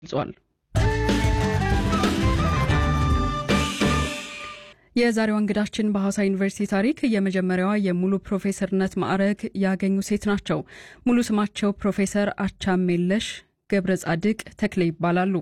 ገልጿል። የዛሬዋ እንግዳችን በሐዋሳ ዩኒቨርሲቲ ታሪክ የመጀመሪያዋ የሙሉ ፕሮፌሰርነት ማዕረግ ያገኙ ሴት ናቸው። ሙሉ ስማቸው ፕሮፌሰር አቻሜለሽ ገብረ ጻድቅ ተክሌ ይባላሉ።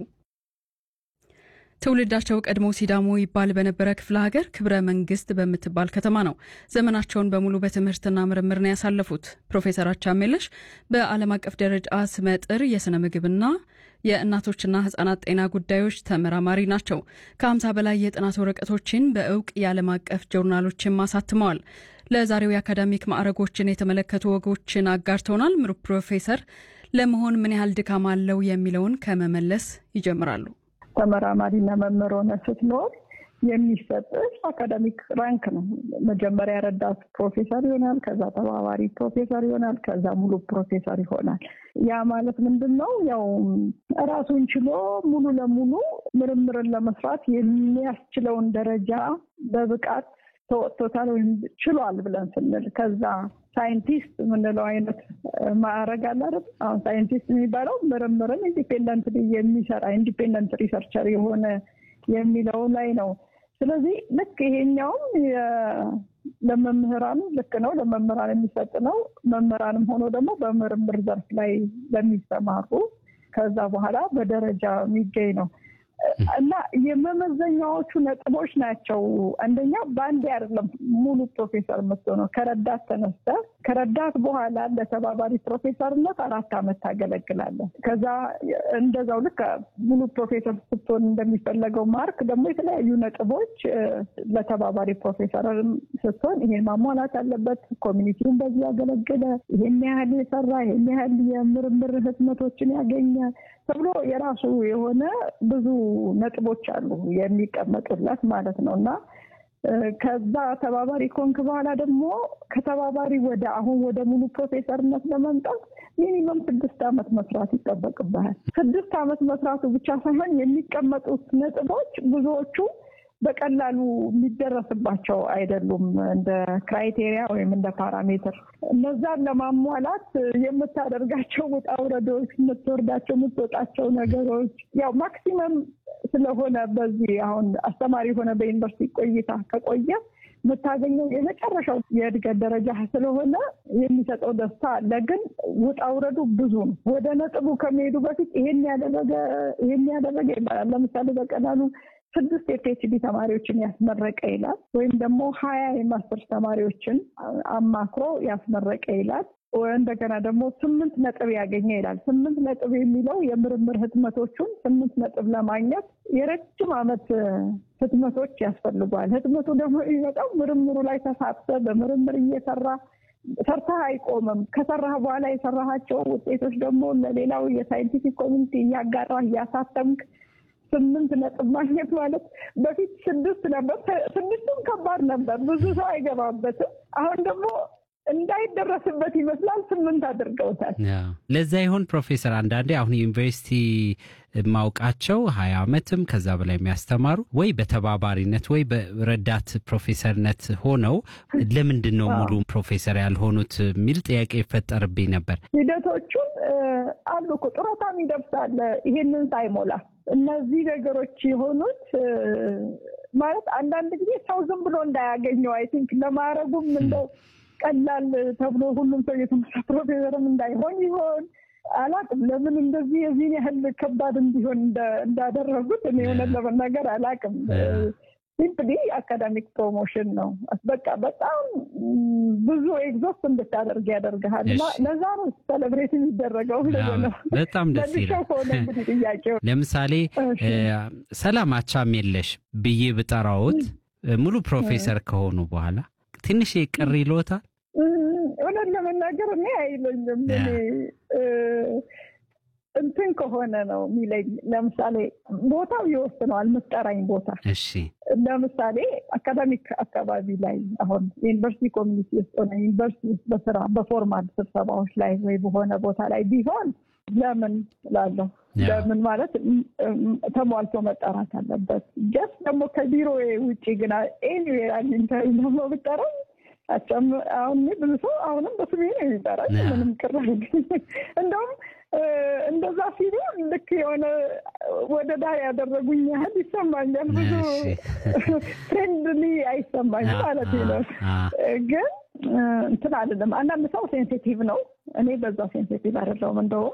ትውልዳቸው ቀድሞ ሲዳሞ ይባል በነበረ ክፍለ ሀገር ክብረ መንግስት በምትባል ከተማ ነው። ዘመናቸውን በሙሉ በትምህርትና ምርምር ነው ያሳለፉት። ፕሮፌሰር አቻሜለሽ በዓለም አቀፍ ደረጃ ስመጥር የሥነ ምግብና የእናቶችና ህጻናት ጤና ጉዳዮች ተመራማሪ ናቸው። ከ50 በላይ የጥናት ወረቀቶችን በእውቅ የዓለም አቀፍ ጆርናሎችን አሳትመዋል። ለዛሬው የአካዳሚክ ማዕረጎችን የተመለከቱ ወጎችን አጋርተውናል። ምሩ ፕሮፌሰር ለመሆን ምን ያህል ድካም አለው የሚለውን ከመመለስ ይጀምራሉ። ተመራማሪና መምህር ሆነ ስትኖር የሚሰጥሽ አካዳሚክ ራንክ ነው። መጀመሪያ ረዳት ፕሮፌሰር ይሆናል፣ ከዛ ተባባሪ ፕሮፌሰር ይሆናል፣ ከዛ ሙሉ ፕሮፌሰር ይሆናል። ያ ማለት ምንድን ነው? ያው ራሱን ችሎ ሙሉ ለሙሉ ምርምርን ለመስራት የሚያስችለውን ደረጃ በብቃት ተወጥቶታል ወይም ችሏል ብለን ስንል ከዛ ሳይንቲስት የምንለው አይነት ማዕረግ አለ አይደል? አሁን ሳይንቲስት የሚባለው ምርምርን ኢንዲፔንደንት የሚሰራ ኢንዲፔንደንት ሪሰርቸር የሆነ የሚለው ላይ ነው። ስለዚህ ልክ ይሄኛውም ለመምህራን ልክ ነው፣ ለመምህራን የሚሰጥ ነው። መምህራንም ሆኖ ደግሞ በምርምር ዘርፍ ላይ ለሚሰማሩ ከዛ በኋላ በደረጃ የሚገኝ ነው እና የመመዘኛዎቹ ነጥቦች ናቸው። አንደኛ በአንዴ አይደለም ሙሉ ፕሮፌሰር የምትሆነው ከረዳት ተነስተ ከረዳት በኋላ ለተባባሪ ፕሮፌሰርነት አራት ዓመት ታገለግላለህ። ከዛ እንደዛው ልክ ሙሉ ፕሮፌሰር ስትሆን እንደሚፈለገው ማርክ ደግሞ የተለያዩ ነጥቦች ለተባባሪ ፕሮፌሰር ስትሆን ይሄን ማሟላት አለበት። ኮሚኒቲውን በዚህ ያገለገለ፣ ይሄን ያህል የሰራ፣ ይሄን ያህል የምርምር ህትመቶችን ያገኘ ተብሎ የራሱ የሆነ ብዙ ነጥቦች አሉ የሚቀመጡለት ማለት ነው እና ከዛ ተባባሪ ኮንክ በኋላ ደግሞ ከተባባሪ ወደ አሁን ወደ ሙሉ ፕሮፌሰርነት ለመምጣት ሚኒመም ስድስት ዓመት መስራት ይጠበቅብሃል። ስድስት ዓመት መስራቱ ብቻ ሳይሆን የሚቀመጡት ነጥቦች ብዙዎቹ በቀላሉ የሚደረስባቸው አይደሉም። እንደ ክራይቴሪያ ወይም እንደ ፓራሜትር እነዛን ለማሟላት የምታደርጋቸው ውጣ ውረዶች፣ የምትወርዳቸው የምትወጣቸው ነገሮች ያው ማክሲመም ስለሆነ በዚህ አሁን አስተማሪ ሆነ በዩኒቨርሲቲ ቆይታ ከቆየ የምታገኘው የመጨረሻው የእድገት ደረጃ ስለሆነ የሚሰጠው ደስታ አለ። ግን ውጣ ውረዱ ብዙ ነው። ወደ ነጥቡ ከመሄዱ በፊት ይሄን ያደረገ ይሄን ያደረገ ይባላል። ለምሳሌ በቀላሉ ስድስት የፒኤችዲ ተማሪዎችን ያስመረቀ ይላል። ወይም ደግሞ ሀያ የማስተርስ ተማሪዎችን አማክሮ ያስመረቀ ይላል። እንደገና ደግሞ ስምንት ነጥብ ያገኘ ይላል። ስምንት ነጥብ የሚለው የምርምር ህትመቶቹን ስምንት ነጥብ ለማግኘት የረጅም ዓመት ህትመቶች ያስፈልጓል። ህትመቱ ደግሞ የሚመጣው ምርምሩ ላይ ተሳትፈ በምርምር እየሰራ ሰርተህ አይቆምም። ከሰራህ በኋላ የሰራሃቸው ውጤቶች ደግሞ ለሌላው የሳይንቲፊክ ኮሚኒቲ እያጋራህ እያሳተምክ ስምንት ነጥብ ማግኘት ማለት በፊት ስድስት ነበር። ስድስቱም ከባድ ነበር፣ ብዙ ሰው አይገባበትም። አሁን ደግሞ እንዳይደረስበት ይመስላል ስምንት አድርገውታል። ለዛ ይሆን ፕሮፌሰር አንዳንዴ አሁን ዩኒቨርሲቲ ማውቃቸው ሀያ ዓመትም ከዛ በላይ የሚያስተማሩ ወይ በተባባሪነት ወይ በረዳት ፕሮፌሰርነት ሆነው ለምንድን ነው ሙሉ ፕሮፌሰር ያልሆኑት የሚል ጥያቄ ይፈጠርብኝ ነበር። ሂደቶቹን አሉ እኮ ጡረታ የሚደርሳል ይሄንን ሳይሞላ እነዚህ ነገሮች የሆኑት ማለት አንዳንድ ጊዜ ሰው ዝም ብሎ እንዳያገኘው አይ ቲንክ ለማድረጉም እንደው ቀላል ተብሎ ሁሉም ሰው የተመሳ ፕሮፌሰርም እንዳይሆን ይሆን አላቅም። ለምን እንደዚህ የዚህን ያህል ከባድ እንዲሆን እንዳደረጉት እኔ እውነት ለመናገር አላቅም። ሲምፕሊ አካዳሚክ ፕሮሞሽን ነው። በቃ በጣም ብዙ ኤግዞስት እንድታደርግ ያደርግሃል እና ለዛ ነው ሴሌብሬት የሚደረገው። ነው በጣም ደስ ይላል። እንግዲህ ጥያቄው ለምሳሌ ሰላም አቻሜለሽ ብዬ ብጠራዎት ሙሉ ፕሮፌሰር ከሆኑ በኋላ ትንሽ ቅር ይሎታል? እውነት ለመናገር እኔ አይለኝም። እኔ እንትን ከሆነ ነው የሚለኝ። ለምሳሌ ቦታው ይወስነዋል፣ የምትጠራኝ ቦታ። እሺ፣ ለምሳሌ አካዳሚክ አካባቢ ላይ አሁን ዩኒቨርሲቲ ኮሚኒቲ ውስጥ ሆነ ዩኒቨርሲቲ ውስጥ በስራ በፎርማል ስብሰባዎች ላይ ወይ በሆነ ቦታ ላይ ቢሆን ለምን እላለሁ። ለምን ማለት ተሟልቶ መጠራት አለበት። ጀስት ደግሞ ከቢሮ ውጭ ግን ኤኒዌር አግኝተህ ደግሞ ብጠራኝ አሁን ብዙ ሰው አሁንም በስሜ ነው የሚጠራኝ። ምንም ቅር እንደውም እንደዛ ሲሉ ልክ የሆነ ወደ ዳር ያደረጉኝ ያህል ይሰማኛል። ብዙ ፍሬንድሊ አይሰማኝም ማለት ነው። ግን እንትን አይደለም። አንዳንድ ሰው ሴንሲቲቭ ነው። እኔ በዛ ሴንሲቲቭ አይደለሁም። እንደውም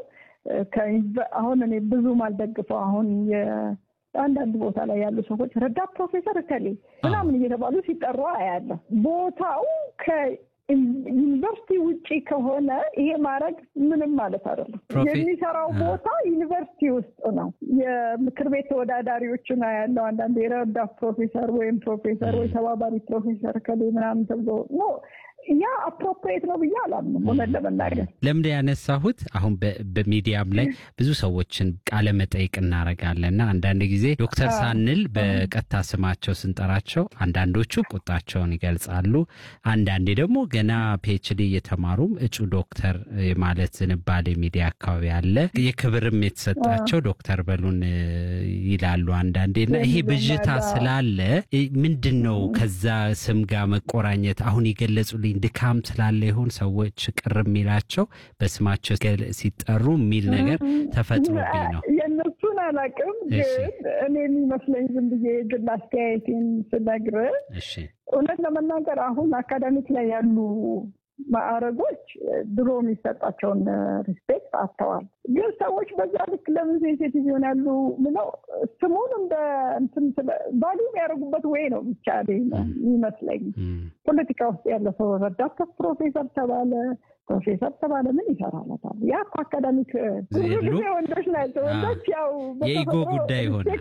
አሁን እኔ ብዙም አልደግፈው አሁን አንዳንድ ቦታ ላይ ያሉ ሰዎች ረዳት ፕሮፌሰር እከሌ ምናምን እየተባሉ ሲጠሩ አያለሁ። ቦታው ከዩኒቨርሲቲ ውጪ ከሆነ ይሄ ማድረግ ምንም ማለት አይደለም። የሚሰራው ቦታ ዩኒቨርሲቲ ውስጥ ነው። የምክር ቤት ተወዳዳሪዎችን አያለሁ። አንዳንድ የረዳት ፕሮፌሰር ወይም ፕሮፌሰር ወይ ተባባሪ ፕሮፌሰር እከሌ ምናምን ተብሎ ኖ ያ አፕሮፕሪየት ነው ብዬ አላምንም። እውነት ለመናገር ለምንድን ያነሳሁት አሁን በሚዲያም ላይ ብዙ ሰዎችን ቃለ መጠይቅ እናደርጋለን እና አንዳንድ ጊዜ ዶክተር ሳንል በቀጥታ ስማቸው ስንጠራቸው አንዳንዶቹ ቁጣቸውን ይገልጻሉ። አንዳንዴ ደግሞ ገና ፒኤችዲ እየተማሩም እጩ ዶክተር ማለት ዝንባሌ ሚዲያ አካባቢ አለ። የክብርም የተሰጣቸው ዶክተር በሉን ይላሉ አንዳንዴ እና ይሄ ብዥታ ስላለ ምንድን ነው ከዛ ስም ጋር መቆራኘት አሁን የገለጹልኝ ድካም ስላለ ይሆን ሰዎች ቅር የሚላቸው በስማቸው ሲጠሩ የሚል ነገር ተፈጥሮብኝ ነው። የእነሱን አላውቅም፣ ግን እኔ የሚመስለኝ ዝም ብዬ ግል አስተያየቴን ስነግርህ እውነት ለመናገር አሁን አካዳሚክ ላይ ያሉ ማዕረጎች ድሮ የሚሰጣቸውን ሪስፔክት አጥተዋል። ግን ሰዎች በዛ ልክ ለምን ሴንሴቲቭ ይሆናሉ ብለው ስሙን እንደ እንትን ቫሉ የሚያደርጉበት ወይ ነው ብቻ ይመስለኝ። ፖለቲካ ውስጥ ያለ ሰው ረዳት ፕሮፌሰር ተባለ ፕሮፌሰር ተባለ ምን ይሰራለታል? ያ እኮ አካዳሚክ ብዙ ጊዜ ወንዶች ናቸው። ወንዶች ያው የኢጎ ጉዳይ ይሆናል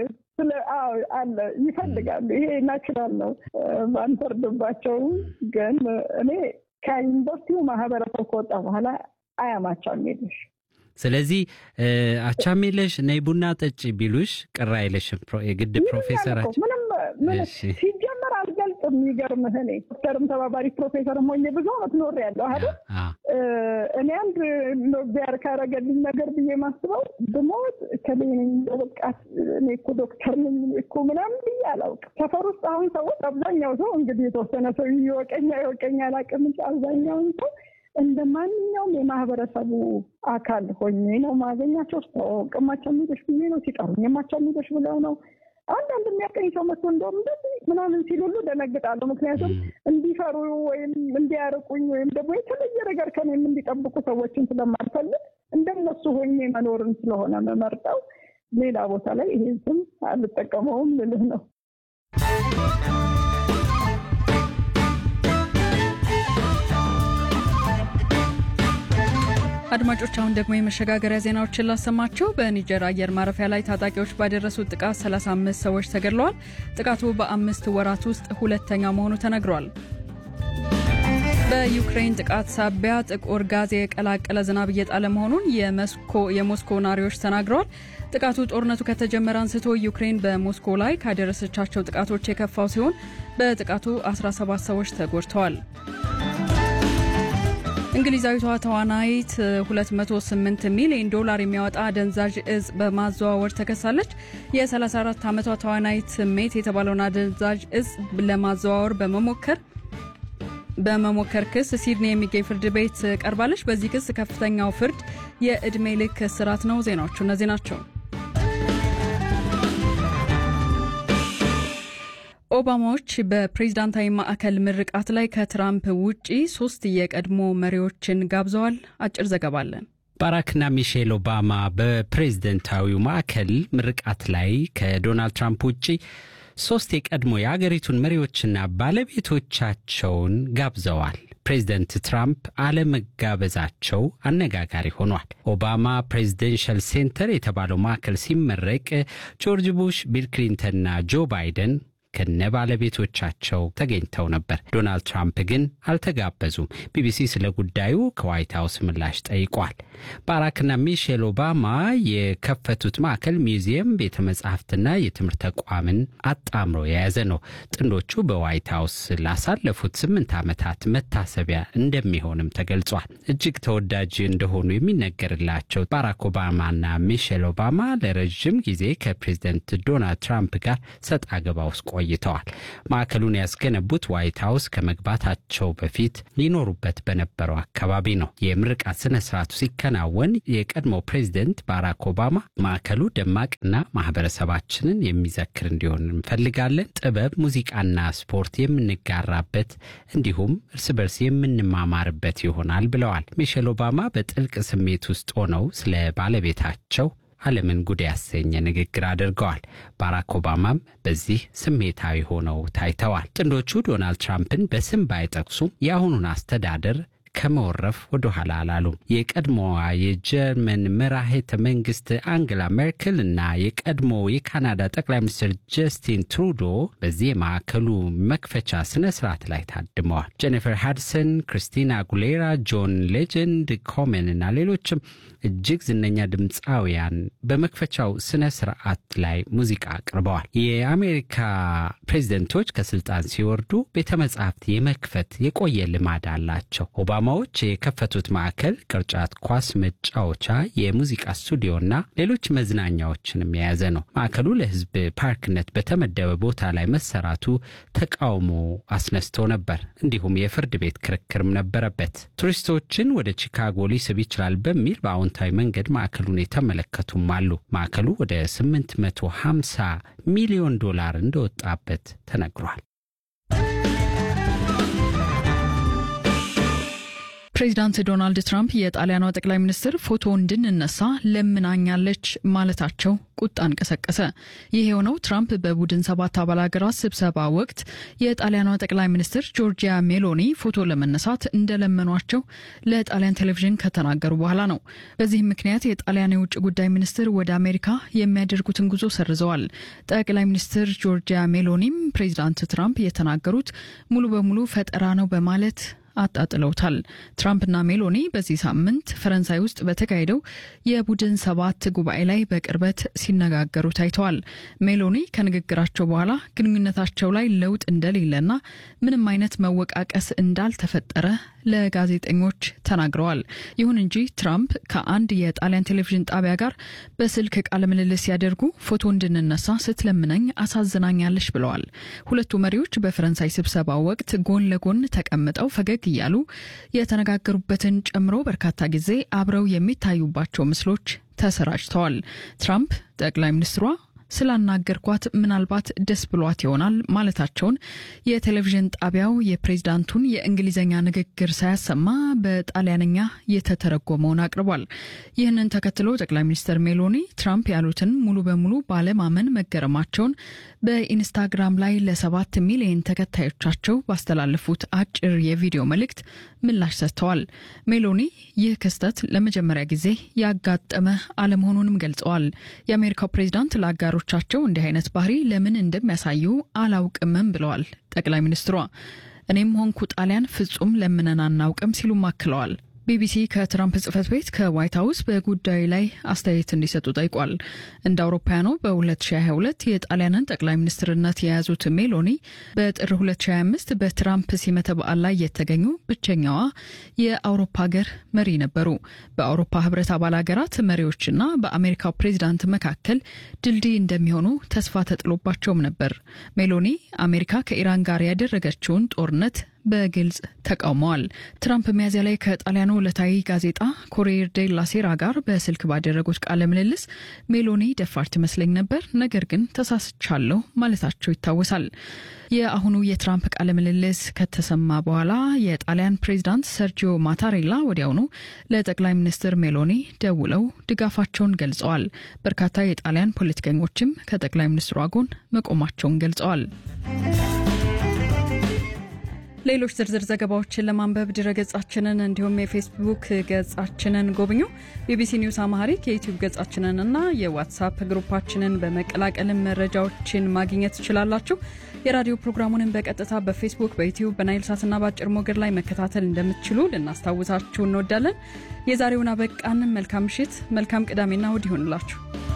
አለ ይፈልጋሉ። ይሄ ናቹራል ነው፣ አንፈርድባቸውም። ግን እኔ ከዩኒቨርሲቲው ማህበረሰብ ከወጣ በኋላ አያማቻም የለሽ ስለዚህ አቻሜለሽ ነይ ቡና ጠጪ ቢሉሽ ቅር አይለሽም? የግድ ፕሮፌሰራችን ምንም ሲጀመር አልገልጽም። የሚገርምህ እኔ ዶክተርም ተባባሪ ፕሮፌሰርም ሆኜ ብዙ አመት ኖሬያለሁ አይደል። እኔ አንድ እግዚአብሔር ካረገልኝ ነገር ብዬ ማስበው ብሞት ከሌነኝ በቃ እኔ እኮ ዶክተር ነኝ እኮ ምናምን ብዬ አላውቅም። ሰፈር ውስጥ አሁን ሰዎች አብዛኛው ሰው እንግዲህ የተወሰነ ሰው ይወቀኛ ይወቀኛ አላውቅም እንጂ አብዛኛውን ሰው እንደ ማንኛውም የማህበረሰቡ አካል ሆኜ ነው ማገኛቸው። ቅማቸው የሚልሽ ብዬ ነው ሲጠሩኝ የማቸው የሚልሽ ብለው ነው። አንዳንድ የሚያቀኝ ሰው መጥቶ እንደውም እንደዚህ ምናምን ሲል ሁሉ ደነግጣለሁ። ምክንያቱም እንዲፈሩ ወይም እንዲያርቁኝ ወይም ደግሞ የተለየ ነገር ከኔም እንዲጠብቁ ሰዎችን ስለማልፈልግ እንደነሱ ሆኜ መኖርን ስለሆነ መመርጠው ሌላ ቦታ ላይ ይሄን ስም አልጠቀመውም ልልህ ነው። አድማጮች አሁን ደግሞ የመሸጋገሪያ ዜናዎችን ላሰማቸው። በኒጀር አየር ማረፊያ ላይ ታጣቂዎች ባደረሱት ጥቃት 35 ሰዎች ተገድለዋል። ጥቃቱ በአምስት ወራት ውስጥ ሁለተኛ መሆኑ ተነግሯል። በዩክሬን ጥቃት ሳቢያ ጥቁር ጋዝ የቀላቀለ ዝናብ እየጣለ መሆኑን የሞስኮ ነዋሪዎች ተናግረዋል። ጥቃቱ ጦርነቱ ከተጀመረ አንስቶ ዩክሬን በሞስኮ ላይ ካደረሰቻቸው ጥቃቶች የከፋው ሲሆን በጥቃቱ 17 ሰዎች ተጎድተዋል። እንግሊዛዊቷ ተዋናይት 208 ሚሊዮን ዶላር የሚያወጣ አደንዛዥ እጽ በማዘዋወር ተከሳለች። የ34 ዓመቷ ተዋናይት ሜት የተባለውን አደንዛዥ እጽ ለማዘዋወር በመሞከር በመሞከር ክስ ሲድኒ የሚገኝ ፍርድ ቤት ቀርባለች። በዚህ ክስ ከፍተኛው ፍርድ የዕድሜ ልክ እስራት ነው። ዜናዎቹ እነዚህ ናቸው። ኦባማዎች በፕሬዝዳንታዊ ማዕከል ምርቃት ላይ ከትራምፕ ውጪ ሶስት የቀድሞ መሪዎችን ጋብዘዋል። አጭር ዘገባ አለን። ባራክና ሚሼል ኦባማ በፕሬዝደንታዊው ማዕከል ምርቃት ላይ ከዶናልድ ትራምፕ ውጪ ሶስት የቀድሞ የአገሪቱን መሪዎችና ባለቤቶቻቸውን ጋብዘዋል። ፕሬዚደንት ትራምፕ አለመጋበዛቸው አነጋጋሪ ሆኗል። ኦባማ ፕሬዚደንሻል ሴንተር የተባለው ማዕከል ሲመረቅ ጆርጅ ቡሽ፣ ቢል ክሊንተንና ጆ ባይደን ከነ ባለቤቶቻቸው ተገኝተው ነበር። ዶናልድ ትራምፕ ግን አልተጋበዙም። ቢቢሲ ስለ ጉዳዩ ከዋይት ሀውስ ምላሽ ጠይቋል። ባራክና ሚሼል ኦባማ የከፈቱት ማዕከል ሚውዚየም፣ ቤተ መጻሕፍትና የትምህርት ተቋምን አጣምሮ የያዘ ነው። ጥንዶቹ በዋይት ሀውስ ላሳለፉት ስምንት ዓመታት መታሰቢያ እንደሚሆንም ተገልጿል። እጅግ ተወዳጅ እንደሆኑ የሚነገርላቸው ባራክ ኦባማና ሚሼል ኦባማ ለረዥም ጊዜ ከፕሬዚደንት ዶናልድ ትራምፕ ጋር ሰጥ አገባ ውስጥ ቆይተዋል። ማዕከሉን ያስገነቡት ዋይት ሀውስ ከመግባታቸው በፊት ሊኖሩበት በነበረው አካባቢ ነው። የምርቃት ስነ ስርዓቱ ሲከናወን የቀድሞ ፕሬዚደንት ባራክ ኦባማ ማዕከሉ ደማቅና ማህበረሰባችንን የሚዘክር እንዲሆን እንፈልጋለን። ጥበብ፣ ሙዚቃና ስፖርት የምንጋራበት እንዲሁም እርስ በርስ የምንማማርበት ይሆናል ብለዋል። ሚሼል ኦባማ በጥልቅ ስሜት ውስጥ ሆነው ስለ ባለቤታቸው ዓለምን ጉድ ያሰኘ ንግግር አድርገዋል። ባራክ ኦባማም በዚህ ስሜታዊ ሆነው ታይተዋል። ጥንዶቹ ዶናልድ ትራምፕን በስም ባይጠቅሱም የአሁኑን አስተዳደር ከመወረፍ ወደ ኋላ አላሉም። የቀድሞዋ የጀርመን መራሄተ መንግስት አንግላ ሜርክል እና የቀድሞ የካናዳ ጠቅላይ ሚኒስትር ጀስቲን ትሩዶ በዚህ የማዕከሉ መክፈቻ ስነ ስርዓት ላይ ታድመዋል። ጄኒፈር ሃድሰን፣ ክሪስቲና አጉሌራ፣ ጆን ሌጀንድ ኮሜን እና ሌሎችም እጅግ ዝነኛ ድምፃውያን በመክፈቻው ስነ ስርዓት ላይ ሙዚቃ አቅርበዋል። የአሜሪካ ፕሬዚደንቶች ከስልጣን ሲወርዱ ቤተ መጻሕፍት የመክፈት የቆየ ልማድ አላቸው። ኦባማዎች የከፈቱት ማዕከል ቅርጫት ኳስ መጫወቻ፣ የሙዚቃ ስቱዲዮና ሌሎች መዝናኛዎችንም የያዘ ነው። ማዕከሉ ለሕዝብ ፓርክነት በተመደበ ቦታ ላይ መሰራቱ ተቃውሞ አስነስቶ ነበር። እንዲሁም የፍርድ ቤት ክርክርም ነበረበት። ቱሪስቶችን ወደ ቺካጎ ሊስብ ይችላል በሚል በአዎንታዊ መንገድ ማዕከሉን የተመለከቱም አሉ። ማዕከሉ ወደ 850 ሚሊዮን ዶላር እንደወጣበት ተነግሯል። ፕሬዚዳንት ዶናልድ ትራምፕ የጣሊያኗ ጠቅላይ ሚኒስትር ፎቶ እንድንነሳ ለምናኛለች ማለታቸው ቁጣን ቀሰቀሰ። ይህ የሆነው ትራምፕ በቡድን ሰባት አባል ሀገራት ስብሰባ ወቅት የጣሊያኗ ጠቅላይ ሚኒስትር ጆርጂያ ሜሎኒ ፎቶ ለመነሳት እንደለመኗቸው ለጣሊያን ቴሌቪዥን ከተናገሩ በኋላ ነው። በዚህም ምክንያት የጣሊያን የውጭ ጉዳይ ሚኒስትር ወደ አሜሪካ የሚያደርጉትን ጉዞ ሰርዘዋል። ጠቅላይ ሚኒስትር ጆርጂያ ሜሎኒም ፕሬዚዳንት ትራምፕ የተናገሩት ሙሉ በሙሉ ፈጠራ ነው በማለት አጣጥለውታል። ትራምፕና ሜሎኒ በዚህ ሳምንት ፈረንሳይ ውስጥ በተካሄደው የቡድን ሰባት ጉባኤ ላይ በቅርበት ሲነጋገሩ ታይተዋል። ሜሎኒ ከንግግራቸው በኋላ ግንኙነታቸው ላይ ለውጥ እንደሌለና ምንም አይነት መወቃቀስ እንዳልተፈጠረ ለጋዜጠኞች ተናግረዋል። ይሁን እንጂ ትራምፕ ከአንድ የጣሊያን ቴሌቪዥን ጣቢያ ጋር በስልክ ቃለ ምልልስ ሲያደርጉ ፎቶ እንድንነሳ ስትለምነኝ አሳዝናኛለች ብለዋል። ሁለቱ መሪዎች በፈረንሳይ ስብሰባ ወቅት ጎን ለጎን ተቀምጠው ፈገግ እያሉ የተነጋገሩበትን ጨምሮ በርካታ ጊዜ አብረው የሚታዩባቸው ምስሎች ተሰራጭተዋል። ትራምፕ ጠቅላይ ሚኒስትሯ ስላናገርኳት ምናልባት ደስ ብሏት ይሆናል ማለታቸውን የቴሌቪዥን ጣቢያው የፕሬዝዳንቱን የእንግሊዝኛ ንግግር ሳያሰማ በጣሊያንኛ የተተረጎመውን አቅርቧል። ይህንን ተከትሎ ጠቅላይ ሚኒስትር ሜሎኒ ትራምፕ ያሉትን ሙሉ በሙሉ ባለማመን መገረማቸውን በኢንስታግራም ላይ ለሰባት ሚሊዮን ተከታዮቻቸው ባስተላለፉት አጭር የቪዲዮ መልእክት ምላሽ ሰጥተዋል። ሜሎኒ ይህ ክስተት ለመጀመሪያ ጊዜ ያጋጠመ አለመሆኑንም ገልጸዋል። የአሜሪካው ፕሬዝዳንት ለአጋሮቻቸው እንዲህ አይነት ባህሪ ለምን እንደሚያሳዩ አላውቅምም ብለዋል ጠቅላይ ሚኒስትሯ። እኔም ሆንኩ ጣሊያን ፍጹም ለምነን አናውቅም ሲሉም አክለዋል። ቢቢሲ ከትራምፕ ጽህፈት ቤት ከዋይት ሀውስ በጉዳዩ ላይ አስተያየት እንዲሰጡ ጠይቋል። እንደ አውሮፓውያኑ በ2022 የጣሊያንን ጠቅላይ ሚኒስትርነት የያዙት ሜሎኒ በጥር 2025 በትራምፕ ሲመተ በዓል ላይ የተገኙ ብቸኛዋ የአውሮፓ ሀገር መሪ ነበሩ። በአውሮፓ ህብረት አባል ሀገራት መሪዎችና በአሜሪካው ፕሬዚዳንት መካከል ድልድይ እንደሚሆኑ ተስፋ ተጥሎባቸውም ነበር። ሜሎኒ አሜሪካ ከኢራን ጋር ያደረገችውን ጦርነት በግልጽ ተቃውመዋል። ትራምፕ ሚያዝያ ላይ ከጣሊያኑ ዕለታዊ ጋዜጣ ኮሪየር ዴላ ሴራ ጋር በስልክ ባደረጉት ቃለ ምልልስ ሜሎኒ ደፋር ትመስለኝ ነበር፣ ነገር ግን ተሳስቻለሁ ማለታቸው ይታወሳል። የአሁኑ የትራምፕ ቃለ ምልልስ ከተሰማ በኋላ የጣሊያን ፕሬዚዳንት ሰርጂዮ ማታሬላ ወዲያውኑ ለጠቅላይ ሚኒስትር ሜሎኒ ደውለው ድጋፋቸውን ገልጸዋል። በርካታ የጣሊያን ፖለቲከኞችም ከጠቅላይ ሚኒስትሯ ጎን መቆማቸውን ገልጸዋል። ሌሎች ዝርዝር ዘገባዎችን ለማንበብ ድረገጻችንን እንዲሁም የፌስቡክ ገጻችንን ጎብኙ። ቢቢሲ ኒውስ አማሪክ የዩቲዩብ ገጻችንንና የዋትሳፕ ግሩፓችንን በመቀላቀልም መረጃዎችን ማግኘት ትችላላችሁ። የራዲዮ ፕሮግራሙንን በቀጥታ በፌስቡክ፣ በዩቲዩብ፣ በናይል ሳትና በአጭር ሞገድ ላይ መከታተል እንደምትችሉ ልናስታውሳችሁ እንወዳለን። የዛሬውን አበቃን። መልካም ምሽት፣ መልካም ቅዳሜና እሁድ ይሆንላችሁ።